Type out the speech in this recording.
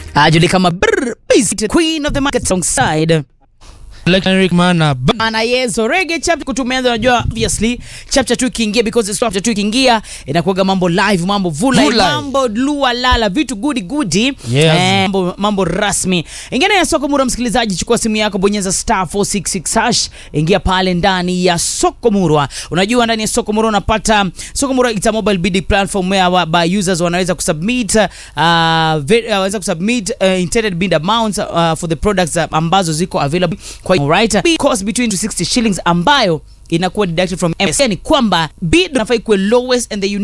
Ajulikana kama Brr, Beast, Queen of the Market alongside Electric Mana ba- ana yezo reggae chapter kutumeanza unajua obviously chapter 2 ikiingia because it's chapter 2 ikiingia inakuwaga mambo live mambo vula Vula. mambo lua lala vitu goody goody Yes. eh, mambo, mambo rasmi ingine ya soko murwa msikilizaji chukua simu yako bonyeza star 466 hash ingia pale ndani ya soko murwa unajua ndani ya soko murwa unapata soko murwa it's a mobile bidding platform where wa- by users wanaweza kusubmit uh, ve- uh, wanaweza kusubmit uh, intended bid amounts uh, for the products uh, ambazo ziko available kwa right cost between 260 shillings ambayo inakuwa deducted from MSN ni kwamba bid unafai kuwe lowest and the